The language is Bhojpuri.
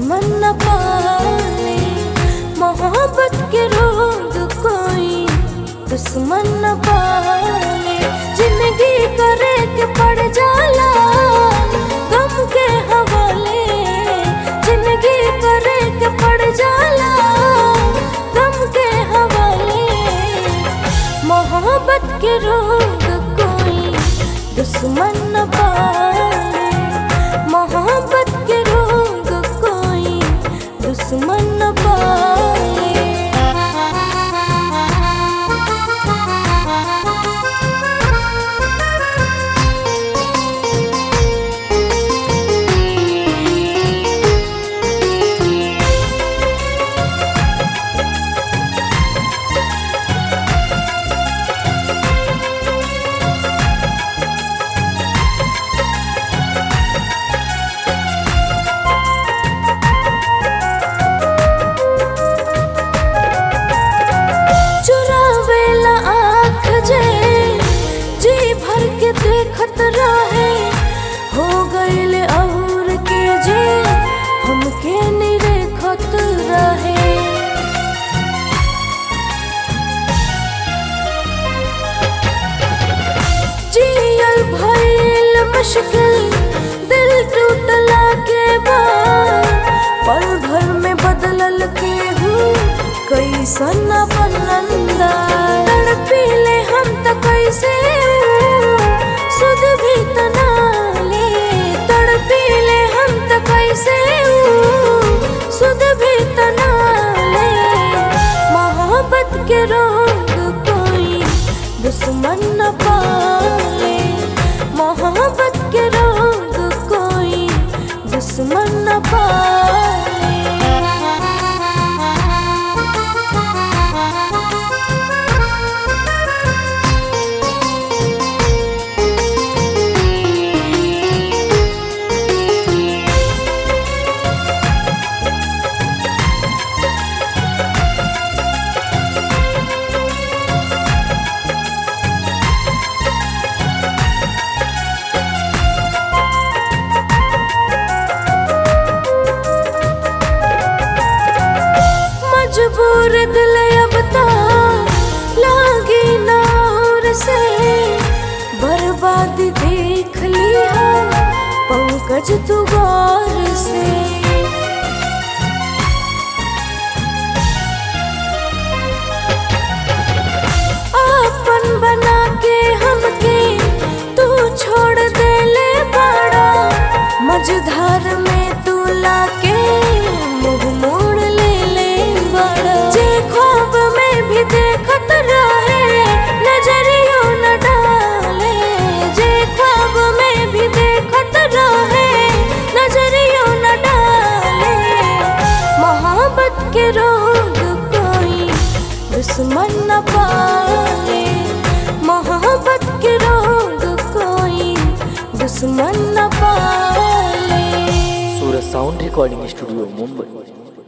दुश्मन न पाले मोहब्बत के रोग कोई दुश्मन न पाले जिंदगी करे के पड़ जाला गम के हवाले जिंदगी करे के पड़ जाला गम के हवाले मोहब्बत के रोग कोई दुश्मन न पाले मोहब्बत के रोग कोई दुश्मन न पाले चुरावेला आँख जे जी भर के देखत रहे हो गईल और के जे हमके निरेखत रहे जियल भइल मुश्किल दिल टूटला के बाद पल भर में बदलल के हूँ कैसन अपन अंदाज तड़पीले हम त कैसे सुध भी तना ले तड़पीले हम त कैसे सुध भी तना ले मोहब्बत के रोग कोई दुश्मन न पाले मोहब्बत के रोग कोई दुश्मन न पाले मजबूर दिल अब तो लागी नौर से बर्बाद देख लिया पंकज तू गौर से अपन बना के हमके तू छोड़ दे ले बड़ा मझधार में तू लाके मुंह मोड़ ले ले बड़ा जे ख्वाब में भी देखत रहे नजरियों न डाले जे ख्वाब में भी देखत रहे नजरियों न डाले मोहब्बत के रोग कोई दुश्मन न पाले मोहब्बत के रोग कोई दुश्मन न पाले Suraj sound recording studio Mumbai